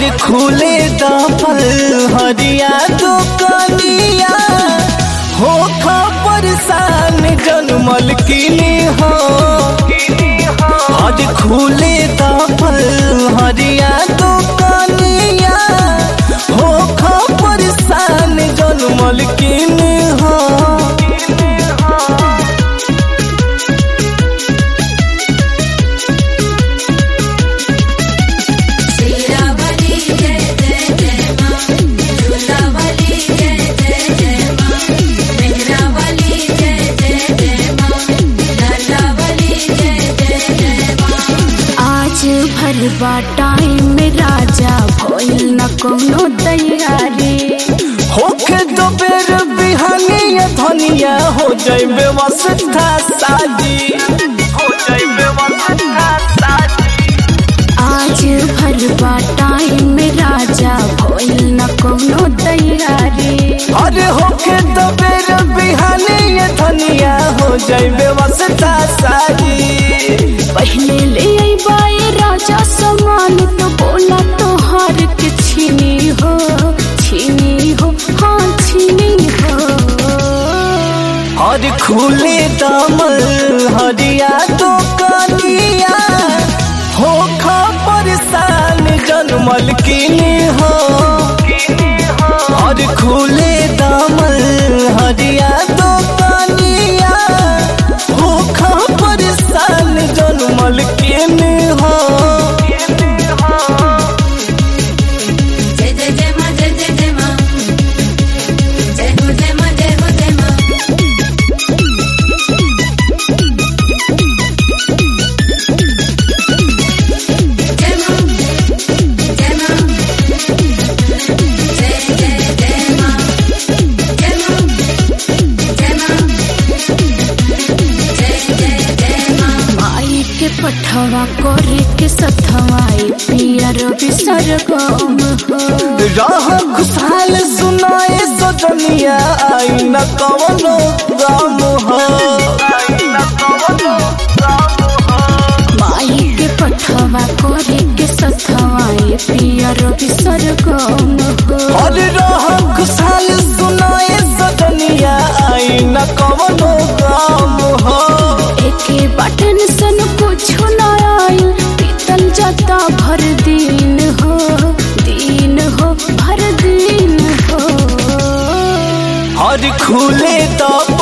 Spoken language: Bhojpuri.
खुले दफल हरिया दुकनिया हो खबर सान जनमल किनी हो आज खुले दफल हरिया दुकनिया हो खबर सान जनमल किनी हो शीरावली जय जय जय माँ झूलावली जय जय जय माँ मेहरावली जय जय जय माँ लालावली जय जय जय माँ आज भरवा टाइम में राजा भइल न कोनो तैयारी होके दो बेर बिहानिया धनिया हो जाए व्यवस्था साजी हो जाए व्यवस्था साजी आज भरवा टाइम में राजा भइल न कोनो तैयारी अरे होके दो बेर बिहानिया धनिया हो जाए व्यवस्था साजी पहले ले अइबाए राजा सामान तो बोला तोहार के छीनी हो छीनी हो हाँ छीनी हो और खुले दामल हरिया तो कनिया हो खबर सान जनमल किनी हो और खुले दामल हरिया तो कनिया हो खबर सान जनमल किनी हो जय जय जय माँ जय जय जय माँ जय हो जय माँ जय हो जय माँ जय माँ जय माँ जय जय जय माँ जय माँ जय माँ जय जय जय माँ माई के पठवा करे के सथवाई पिया रवि सरगम हो राह खुशहाल सुनाए सजनिया आई न कवनो गम हो माई के पठवा करे के सथवाई पिया रवि सरगम हो और राह खुशहाल सुनाए सजनिया आई न कवनो गम हो एके बटन सन कुछो न आइल पीतल जाता भर दिन हो दिन हो भर दिन हो और खुले तो